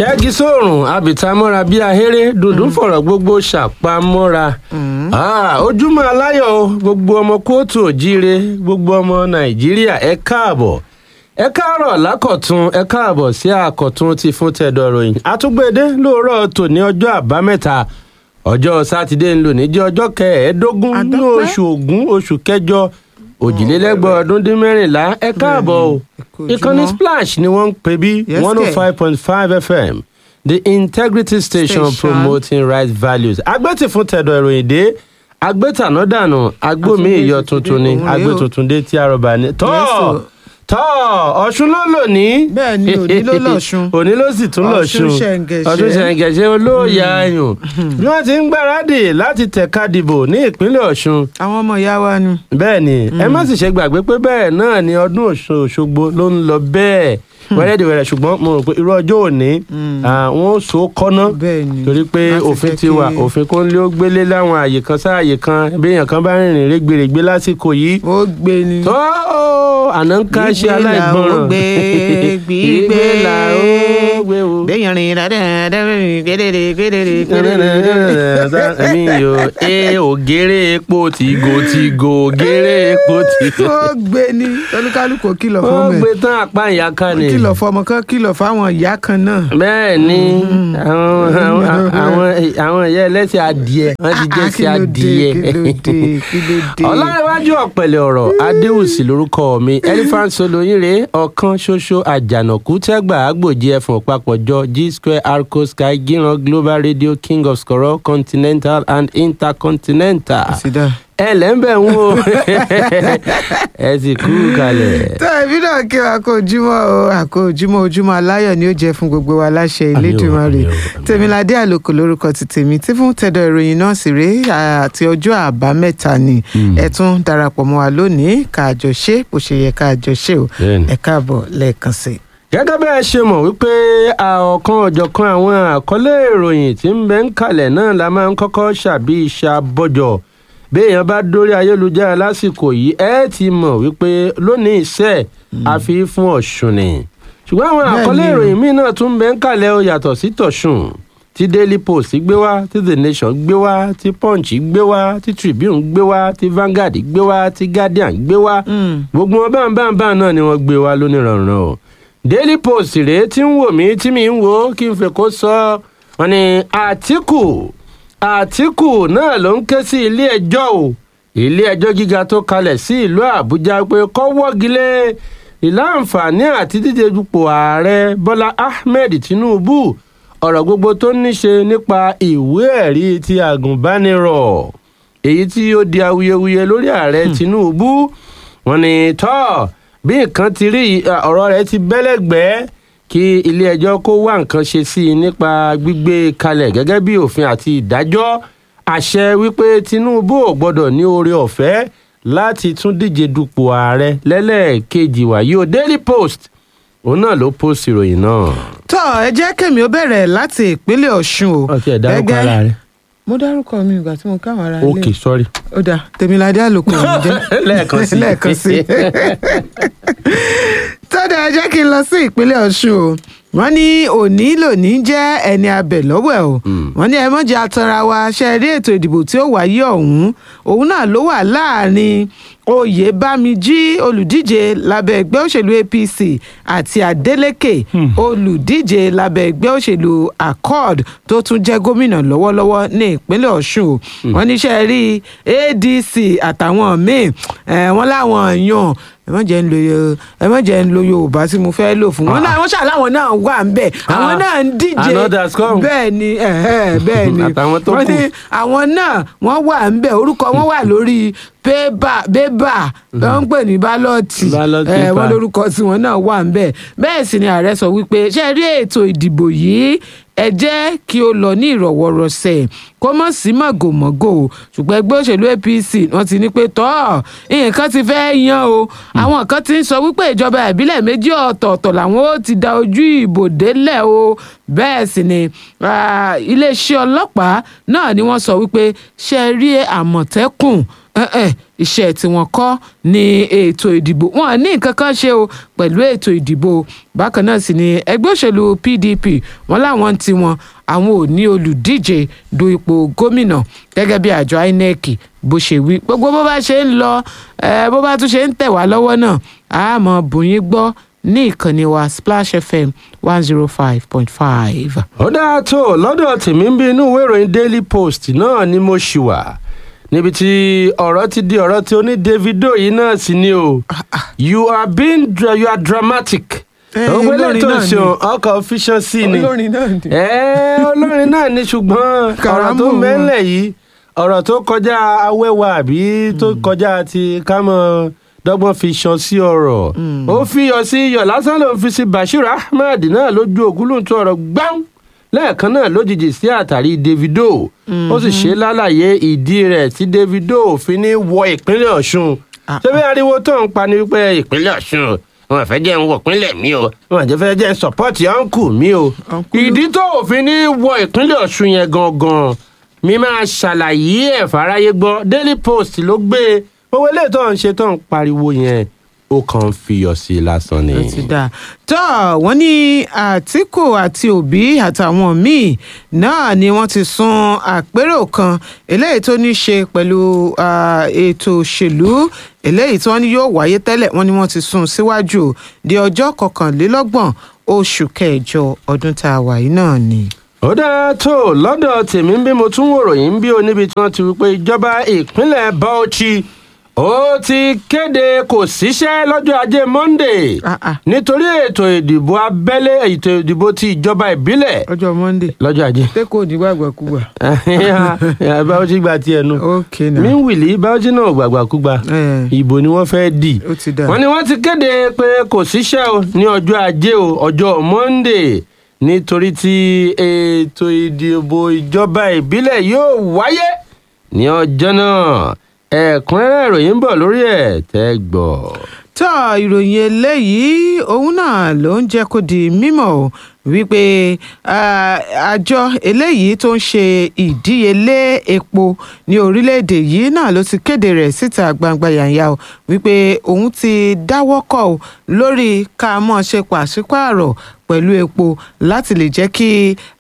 ṣẹ́gi sóòrùn abìtamọ́ra bíi ahéré dùndún fọ̀rọ̀ gbogbo ṣàpamọ́ra Ah, ojúmọ́ aláyọ̀ o, gbogbo ọmọ kóòtù òjíire gbogbo ọmọ nàìjíríà ẹ káàbọ̀ ẹ káàárọ̀ lákọ̀tún ẹ káàbọ̀ sí àkọ̀tún ti fún tẹ̀dọ̀ ròyìn àtúgbèdé lóòrọ̀ tòní ọjọ́ àbámẹ́ta ọjọ́ sátidé ń lò ní jẹ́ ọjọ́ kẹẹ̀ẹ́dógún ní Àdọ́pẹ́. oṣù ògún oṣù kẹjọ òjìlélẹ́gbọ̀n ọdún dín mẹ́rìnlá ẹ káàbọ̀ o kú ìkànnì ojúmọ́. splash ni wọ́n ń pè bí Yes, one oh five point five fm the integrity station, Station. promoting right values agbẹ́tì fún tẹ̀dọ̀ ìròyìn dé agbẹ́tàná dànù agbómi Àtúndé ìyọ ti tuntun dé, ni òun rèé o. agbẹ́ tuntun dé tí arọba ní. tọ́ Yes, o. tọ́ ọ̀ṣun ló lò ní. Bẹ́ẹ̀ ni, òní ló lọ̀ṣun. òní ló sì tún lọ̀ṣun Ọ̀ṣun ṣẹ̀ǹgẹ̀ṣẹ̀. ọ̀ṣun ṣẹ̀ǹgẹ̀ṣẹ̀ olóòyà ayùn bí wọ́n ti ń gbáradì láti tẹ̀ka dìbò ní ìpínlẹ̀ ọ̀ṣun àwọn ọmọ ìyá wa ni. bẹ́ẹ̀ ni ẹ má sì ṣe gbàgbé pé bẹ́ẹ̀ náà ni ọdún Ọ̀ṣun Òṣogbo ló ń lọ bẹ́ẹ̀ wẹ́rẹ́dìwẹ̀rẹ̀ ṣùgbọ́n mo rò pé irú ọjọ́ òní àwọn ó so kọ́ná bẹ́ẹ̀ ni. torí pé Láti òfin jẹ́ ti wà kí- òfin kó ń lé ó gbélé láwọn àyè kan sáàyè kan bí èèyàn kan bá rìnrìn rẹ́gbẹ̀rẹ̀gbẹ̀ lásìkò yìí ó gbé ni. tó àná ń ká ṣe Gbígbé là ó aláìgbọràn gbé, gbígbé là ó gbé o. gbẹ̀yìn rìn dáadáa gbẹdẹdẹ gbẹdẹdẹ mi yo e ògèrè epo tìgò tìgò ògèrè epo tìgò. ó gbé ni olúkálùkù ò kìlọ̀ ó fún gbé mi tán àpá ìyá kan ni. kìlọ̀ fọmọ kan kìlọ̀ fáwọn ìyá kan náà. bẹ́ẹ̀ ni àwọn àwọn àwọn àwọn ìyá ẹlẹ́sìn adìẹ wọ́n ti jẹ́ sí Ah, adìẹ. kílódé kílódé kílódé. ọlọ́rẹ̀wájú ọ̀pẹ̀lẹ̀ ọ̀rọ̀ adéwùsì lórúkọ mi elephant soloyinre ọ̀kan ṣoṣo àjànàkú tẹ́gbà àgbòjì ẹ̀fọ̀n papọ̀jọ g square arco sky gíran global radio king of skoro continental and intercontinental. sídà. ẹ lẹ́ńbẹ̀ ń wo ẹ sì kú kalẹ̀. tó ẹbí náà kí wa kó ojúmọ́ o àkó ojúmọ́ ojúmọ́ aláyọ̀ ni ó jẹ́ fún gbogbo wa láṣẹ Àmín o, Elédùmarè àmín o. tèmiládé àlòkò lórúkọ ti tèmi tí fún tẹ̀dọ̀ ìròyìn náà sì rèé àti ọjọ́ àbámẹ́ta ni ẹ tún darapọ̀ mọ́ wa lónìí káàjọ ṣe bó ṣe yẹ káàjọ ṣe o Bẹ́ẹ̀ni. ẹ káàbọ̀ lẹ́ẹ̀kan sí i. gẹ́gẹ́ bí ẹ ṣe mọ̀ wípé ọ̀kan ọ̀jọ̀kan àwọn àkọlé ìròyìn tí ń bẹ ń kalẹ̀ náà la máa ń kọ́kọ́ ṣàbí ìṣàbọ̀jọ̀ bí èèyàn bá dórí ayélujára lásìkò yìí ẹ ti mọ̀ wípé lónìí iṣẹ́ àfi fún ọ̀ṣun ni ṣùgbọ́n àwọn Bẹ́ẹ̀ni àkọlé o. ìròyìn míì náà tún ń bẹ ń kalẹ̀ ó yàtọ̀ sí tọ̀ṣun tí daily post gbé wá tí the nation gbé wá tí punch gbé wá tí tribune gbé wá tí vanguard gbé wá tí guardian gbé wá gbogbo wọn báńbáńbáń náà ni wọ́n gbé wá lónìrànràn o daily post rèé tí ń wò mí tí mi ń wò ó kí n fẹ́ kó sọ wọn ni àtìkù àtìkù náà ló ń ké sí ilé ẹjọ́ o ilé ẹjọ́ gíga tó kalẹ̀ sí ìlú àbújá pé kó wọ́gilé ìláǹfààní àti díje dupò ààrẹ bọ́lá ahmed tinubu ọ̀rọ̀ gbogbo tó ní ṣe nípa ìwé ẹ̀rí ti àgùnbánirọ̀ èyí tí ó di awuyewuye lórí ààrẹ tinubu wọ́n ní tọ́ bí nǹkan ti rí yìí, à, ọ̀rọ̀ rẹ̀ ti bẹ́lẹ̀gbẹ́ kí ilé-ẹjọ́ kó wá nǹkan ṣe sí i nípa gbígbé kalẹ̀ gẹ́gẹ́ bí òfin àti ìdájọ́ àṣẹ wípé tinubu ò gbọ́dọ̀ ní oore ọ̀fẹ́ láti tún díje dupò ààrẹ lẹ́lẹ́ẹ̀kejì wàyí o daily post òun náà ló post ìròyìn náà. tó ẹ jẹ́ kẹ́mi ó bẹ̀rẹ̀ láti ìpínlẹ̀ ọ̀ṣun o ọtí ẹ̀ dárúkọ Gẹ́gẹ́- ara rẹ̀ mo dárúkọ mi ìgbà tí mo káwọn ará ilé ok sorry. ó dà tèmiládé àlòkù ọ̀hún jẹ́ lẹ́ẹ̀kan sí lẹ́ẹ̀kan sí tọ́dà ẹ jẹ́ kí n lọ sí ìpínlẹ̀ ọ̀ṣun o wọ́n ní òní lòní jẹ́ ẹni abẹ̀ lọ́wọ́ ẹ̀ o wọ́n ní ẹ mọ̀jẹ̀ atanra wa ṣe rí ètò ìdìbò tí ó wáyé ọ̀hún òun náà ló wà láàrin oyèbámijí olùdíje lábẹ́ ẹgbẹ́ òṣèlú apc àti adeleke olùdíje lábẹ́ ẹgbẹ́ òṣèlú accord tó tún jẹ́ gómìnà lọ́wọ́lọ́wọ́ ní ìpínlẹ̀ ọ̀ṣun o wọ́n ní ṣe rí adc àtàwọn míì eh, wọ́n láwọn yan ẹ má jẹ́ ń lo Yo- ẹ má jẹ́ ń lo yorùbá tí mo fẹ́ lò fún wọn náà wọ́n ṣàláwọn náà wà ń bẹ̀ àwọn Ah, náà ń díje another's come. bẹ́ẹ̀ ni ẹ̀hẹ́, bẹ́ẹ̀ ni Àtàwọn tó wọ́n kù. ní àwọn náà wọ́n wà ń bẹ̀ orúkọ wọn wà lórí pébà bébà wọ́n ń pè ní bálọ́ọ̀tì Ballot Eh, paper. wọ́n lórúkọ tí wọ́n náà wà ń bẹ̀ bẹ́ẹ̀ sì ni ààrẹ sọ wípé ṣe rí ètò ìdìbò yìí ẹ jẹ́ kí ó lọ ní ìrọ̀wọ́rọ̀sẹ̀ kó mọ̀ sí mọ̀gòmọ́gò ṣùgbọ́n ẹgbẹ́ òṣèlú apc wọ́n ti ní pé tọ́ nǹkan ti fẹ́ yan o àwọn kan ti ń sọ wípé ìjọba ìbílẹ̀ méjì ọ̀tọ̀ọ̀tọ̀ làwọn ó ti da ojú ìbò délẹ̀ o bẹ́ẹ̀ sì ni ah, iléeṣẹ́ ọlọ́pàá náà ni wọ́n sọ wípé ṣe rí àmọ̀tẹ́kùn eh, eh, iṣẹ́ tí wọ́n kọ́ ní ètò ìdìbò wọn ní nǹkan kan ṣe o pẹ̀lú ètò ìdìbò bákan náà sì ni ẹgbẹ́ òṣèlú pdp wọn láwọn ti wọn àwọn ò ní olùdíje du ipò gómìnà gẹ́gẹ́ bí àjọ inec bó ṣe wí gbogbo bó bá ṣe ń lọ bó bá tún ṣe ń tẹ̀ wá lọ́wọ́ náà a mọ̀ bùnyín gbọ́ ní ìkànnì wa splash fm one zero five point five. ó dáa tó lọ́dọ̀ tèmi ń bí inú ìwé ìròyìn daily post náà ni mo ṣì wà níbi tí ọ̀rọ̀ ti di ọ̀rọ̀ tí ó ní davido yìí náà sì ni o you are being dra you are dramatic. ògbé lẹ́tọ̀ ṣe ọkọ̀ fission sí ni olórin náà ni. olórin náà ni ṣùgbọ́n ọ̀rọ̀ tó mẹ́lẹ̀ yìí ọ̀rọ̀ tó kọjá awẹ́wà àbí tó kọjá ti kámọ́ dọ́gbọ́n fi ṣan sí ọ̀rọ̀ ó fi yọ sí iyọ̀ lásán ló ń fi sí bashir ahmed náà lójú ògúlùntún ọ̀rọ̀ gbáùn lẹ́ẹ̀kan náà lójijì sí àtàrí davido ó sì ṣe lálàyé ìdí rẹ̀ tí davido fi ní wọ ìpínlẹ̀ ọ̀ṣun ṣébí ariwo tó ń pa ni wípé ìpínlẹ̀ ọ̀ṣun wọn fẹ́ jẹ́ ń wọ ìpínlẹ̀ mi o wọn àjẹ́ fẹ́ jẹ́ ń sọ̀pọ́ọ̀tì ọ̀nkù mi o ìdí tó òfin ní wọ ìpínlẹ̀ ọ̀ṣun yẹn gangan mi máa ṣàlàyé ẹ̀ fáráyé gbọ́ daily post ló gbé e owó ilé tó ń ṣe tó ń pariwo yẹn ó kàn ń fiyọ̀ sí i lásán ni. ó ti dáa tó wọ́n ní àtìkù àti òbí àtàwọn míì náà ni wọ́n ti sún àpérò kan eléyìí tó ní ṣe pẹ̀lú ètò òṣèlú eléyìí tí wọ́n ní yóò wáyé tẹ́lẹ̀ wọ́n ní wọ́n ti sún síwájú di ọjọ́ kọkànlélọ́gbọ̀n oṣù kẹjọ ọdún tá a wà yìí náà ni ó dáa tó lọ́dọ̀ tèmi bí mo tún wòròyìn bí o níbi tí wọ́n ti wí pé ìjọba ìpínlẹ̀ bauchi ó ti kéde kò síṣẹ́ lọ́jọ́ ajé monday nítorí ètò ìdìbò abẹ́lé ètò ìdìbò ti ìjọba ìbílẹ̀ ọjọ́ monday lọ́jọ́ ajé. ṣé kò ní gbàgbàkúgbà. bauchi gba tiẹ̀ nu ok na míwìlì bauchi náà gbàgbàkúgbà ìbò ni wọ́n fẹ́ dì ó ti dáa. wọ́n ní wọ́n ti kéde pé kò síṣẹ́ o ní ọjọ́ ajé o ọjọ́ monday nítorí tí ètò ìdìbò ìjọba ìbílẹ̀ yóò wáyé ní ọjọ́ náà ẹ̀kúnrẹ́rẹ́ ìròyìn ń bọ̀ lórí ẹ̀ tẹ́ gbọ́. tó ìròyìn eléyìí òun náà ló ń jẹ́ kó di mímọ̀ o wípé àjọ eléyìí tó ń ṣe ìdíyelé epo ní orílẹ̀-èdè yìí náà ló ti kéde rẹ̀ síta gbangba yànyà o wípé òun ti dáwọ́ kọ̀ o lórí ká mọ̀ ṣe pàṣípààrọ̀ pẹ̀lú epo láti lè jẹ́ kí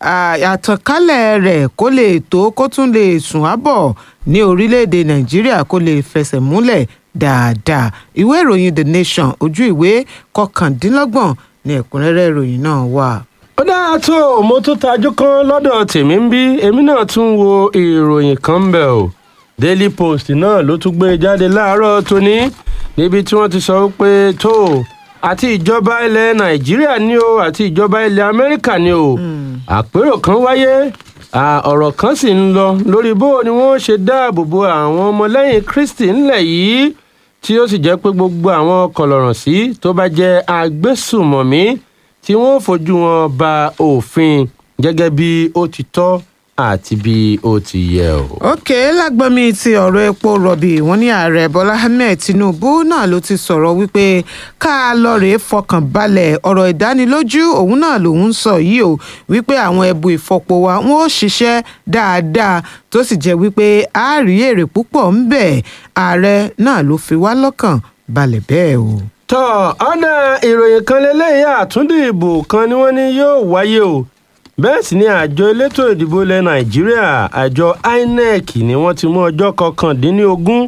àtànkálẹ̀ rẹ̀ kó lè tó kó tún lè sùn ábọ̀ ní orílẹ̀-èdè nàìjíríà kó lè fẹsẹ̀ múlẹ̀ dáadáa ìwé ìròyìn the nation ojú ìwé kọkàndínlọ́gbọ̀n ní ẹ̀kúnrẹ́rẹ́ ìròyìn náà wà. ó dáa tó mo tún tajú kan lọ́dọ̀ tèmi ń bí èmi náà tún wo ìròyìn kan bẹ̀ o daily post náà ló tún gbé jáde láàárọ̀ tóní níbi tí wọ́n ti sọ pé tó àti ìjọba ilẹ̀ nàìjíríà ni o àti ìjọba ilẹ̀ amẹ́ríkà ni o àpérò kan wáyé ọ̀rọ̀ kan sì ń lọ lórí bó ni wọ́n ṣe dáàbò bo àwọn ọmọlẹ́yìn kristi ńlẹ̀ yìí tí ó sì jẹ́ pé gbogbo àwọn kọlọ̀ràn sí tó bá jẹ́ agbésùmọ̀mí tí wọ́n fojú wọn ba òfin gẹ́gẹ́ bí ó ti tọ́ àti bí ó ti yẹ o. ok lágbọ́nmi ti ọ̀rọ̀ epo rọ̀bì wọ́n ní ààrẹ bọ́lá ahmed tinubu náà ló ti sọ̀rọ̀ wípé ká lọ rèé fọkàn balẹ̀ ọ̀rọ̀ ìdánilójú òun náà lòun sọ yìí o wípé àwọn ẹbu ìfọpo wa wọn ò ṣiṣẹ́ dáadáa tó sì jẹ́ wípé a rí èrè púpọ̀ ń bẹ̀ ààrẹ náà ló fi wá lọ́kàn balẹ̀ bẹ́ẹ̀ o. tọ́ ọ̀nà ìròyìn kan lélẹ́yìí àtúndì ìbò kan ni wọ́n ní yóò wáyé o bẹ́ẹ̀ sì ni àjọ elétò ìdìbò ilẹ̀ nàìjíríà àjọ inec ni wọ́n ti mú ọjọ́ kọkàndínlógún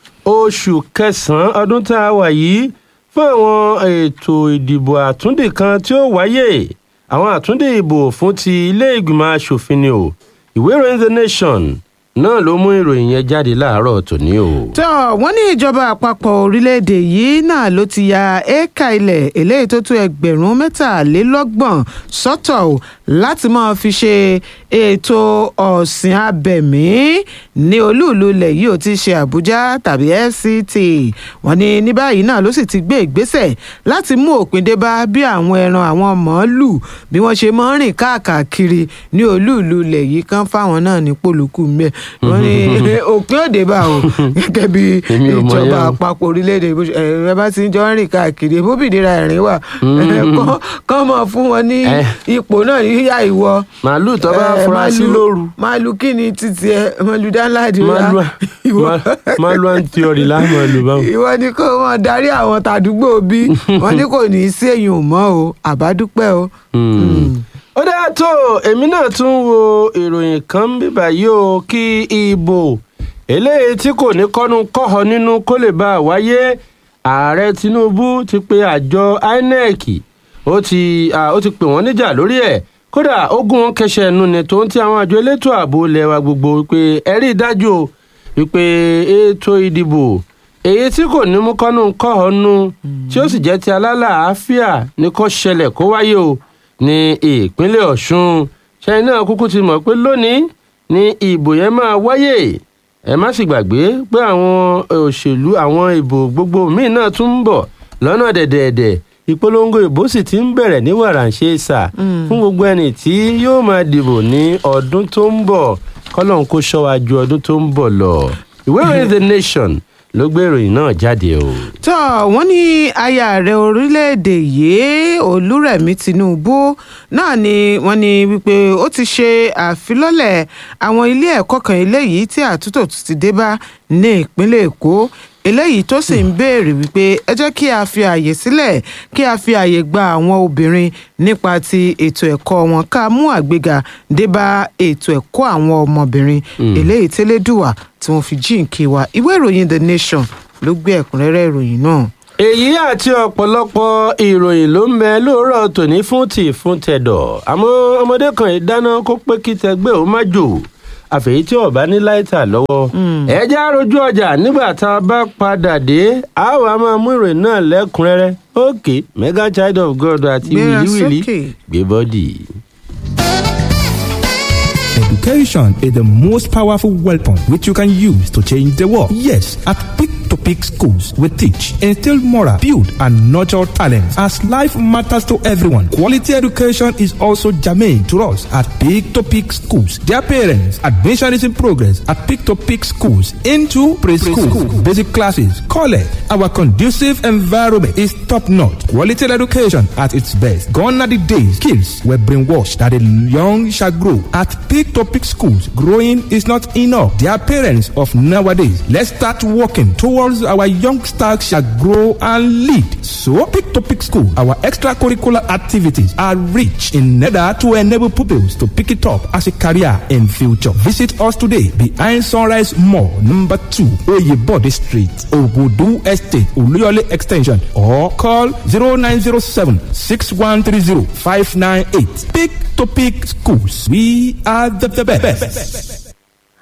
oṣù kẹsàn-án ọdún tá a wà yìí fún àwọn ètò ìdìbò àtúndì kan tí ó wáyé àwọn àtúndì ìbò fún ti ilé ìgbìmọ̀ asòfin ni o ìwé ìròyìn the nation náà ló mú ìròyìn yẹn jáde láàárọ̀ tòní o. tó wọ́n ní ìjọba àpapọ̀ orílẹ̀-èdè yìí náà ló ti ya éékà ilẹ̀ eléyìí tó tó ẹgbẹ̀rún mẹ́tàlélọ́gbọ̀n sọ́tọ̀ o láti máa fi ṣe ètò ọ̀sìn abẹ̀mí ní olúùlú ilẹ̀ yìí ò ti ṣe àbújá tàbí fct wọ́n ní ní báyìí náà ló sì ti gbé ìgbésẹ̀ láti mú òpin dé bá bí àwọn ẹran àwọn màálù bí wọ́n ṣe máa ń rìn káàkiri ní olúùlú ilẹ̀ yìí kan fáwọn náà ní pòlùkù mẹ́ wọ́n ní òpin òde bá o gẹ́gẹ́ bí Èmi ò mọ̀ ìjọba yẹn o. àpapọ̀ orílẹ̀-èdè bó ṣe- ẹ̀ ẹ bá ti ń jọ ń rìn káàkiri bóbìnira ẹ̀rín wà ẹ̀, kán- kán mọ̀ fún wọn ní Eh. ipò náà yíyá ìwọ màálù tó bá Eh, fura sí màálù- lóru màálù kí ni títí ẹ màálù dáńláàdì màálù ìwọ màálù àǹtíọ̀rì láàmú ẹlòmíràn. ìwọ ni kó wọn darí àwọn tàdúgbò bí wọn ní kò ní í sí èyàn mọ́ o àbádúpẹ́ o. ó dáa tó èmi náà tún wo ìròyìn kan bíbá yìí o kí ìbò eléyìí tí kò ní kọ́nu kọ́họ nínú kó lè bá a wáyé ààrẹ tinubu ti pe àjọ inec ó ti à, ó ti pè wọ́n níjà lórí ẹ̀ kódà ogun wọn kẹsẹ̀ ẹnu ni tó ń ti àwọn àjọ elétò ààbò ilẹ̀ wa gbogbo wípé ẹ rí i dájú o wípé ètò ìdìbò èyí tí kò ní mú kọ́nu kọ́họ nú tí ó sì jẹ́ ti alálàáfíà ní kó ṣẹlẹ̀ kó wáyé o ní ìpínlẹ̀ ọ̀ṣun ṣẹ́yìn náà kúkú ti mọ̀ pé lónìí ní ìbò yẹn máa wáyé ẹ má sì gbàgbé pé àwọn òṣèlú àwọn ìbò gbogbo míì náà tún ń bọ̀ lọ́nà dẹ̀dẹ̀dẹ̀ ìpolongo ìbò sì ti ń bẹ̀rẹ̀ ní wàràǹṣeṣà fún gbogbo ẹni tí yóò máa dìbò ní ọdún tó ń bọ̀ kọ́lọ́n kó ṣọ́ wa ju ọdún tó ń bọ̀ lọ ìwé ìròyìn the nation ló gbé ìròyìn náà jáde o. tó wọ́n ní aya ààrẹ orílẹ̀-èdè yìí olúrẹ̀mí tinubu náà ni wọ́n ní wípé ó ti ṣe àfilọ́lẹ̀ àwọn ilé ẹ̀kọ́ kan eléyìí tí àtúntò tún ti dé bá ní ìpínlẹ̀ èkó eléyìí tó sì ń béèrè wípé ẹ jẹ́ kí a fi ààyè sílẹ̀ kí a fi ààyè gba àwọn obìnrin nípa ti ètò ẹ̀kọ́ wọn ká mú àgbéga dé bá ètò ẹ̀kọ́ àwọn ọmọbìnrin eléyìí tẹ́lẹ̀dùwà tí wọ́n fi jíǹkí wa ìwé ìròyìn the nation ló gbé ẹ̀kúnrẹ́rẹ́ ìròyìn náà. èyí àti ọ̀pọ̀lọpọ̀ ìròyìn ló ń bẹ lóòrọ̀ tòní fún tì fún tẹ̀dọ̀ àmọ́ ọmọdé kan yìí dáná kó pé kí tẹgbẹ́ ó má jò àfẹ̀yí tí ọba ní láìtà lọ́wọ́ ẹ jẹ́ àròjù ọjà nígbà tá a bá padà dé a wà á máa mú ìròyìn náà lẹ́kùnrẹ́rẹ́ òkè mega child of god àti Gbéra wìlíwìlí sókè. gbé bọ́dì. Education is the most powerful weapon which you can use to change the world. Yes, at Peak to Peak Schools, we teach, instill moral, build, and nurture talents. As life matters to everyone, quality education is also germane to us at Peak to Peak Schools. Dear parents, admission is in progress at Peak to Peak Schools into preschool, basic classes, college. Our conducive environment is top notch. Quality education at its best. Gone are the days kids were brainwashed that the young shall grow. At Peak to Peak Schools, growing is not enough. Dear parents of nowadays, let's start working towards our youngsters shall grow and lead. So, Peak to Peak School, our extracurricular activities are rich in order to enable pupils to pick it up as a career in future. Visit us today behind Sunrise Mall, number 2, Oyebode Street, Ogudu Estate, Oluyole Extension, or call 0907 6130 598. Pick to Pick Schools. We are the, the best.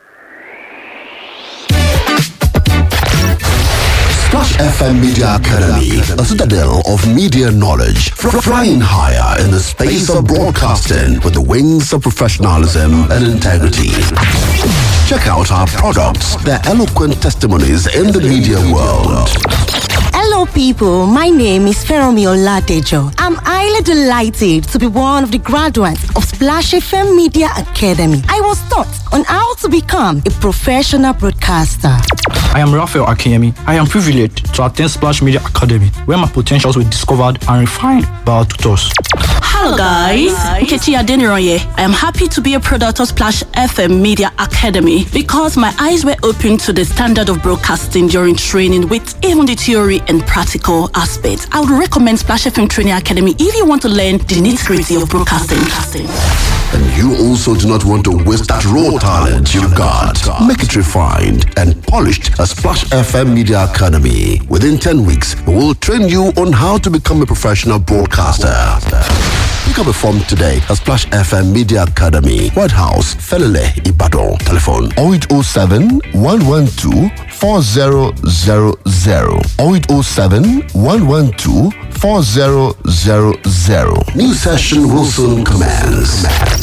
Splash FM Media Academy, a citadel of media knowledge, fr- flying higher in the space of broadcasting with the wings of professionalism and integrity. Check out our products, their eloquent testimonies in the media world. Hello, people. My name is Feromi Oladejo. I'm highly delighted to be one of the graduates of Splash FM Media Academy. I was taught on how to become a professional broadcaster. I am Raphael Akemi. I am privileged to attend Splash Media Academy, where my potentials were discovered and refined by our tutors. Hello guys, Nkechi Adeniroye. I am happy to be a product of Splash FM Media Academy because my eyes were opened to the standard of broadcasting during training with even the theory and practical aspects. I would recommend Splash FM Training Academy if you want to learn the nitty-gritty of broadcasting. And you also do not want to waste that raw talent you've got. Make it refined and polished at Splash FM Media Academy. Within 10 weeks, we will train you on how to become a professional broadcaster. Pick up a form today at Splash FM Media Academy, White House, Felele, Ibadan. Telephone 0807 112 4000 0807 112 4000. New session will soon commence.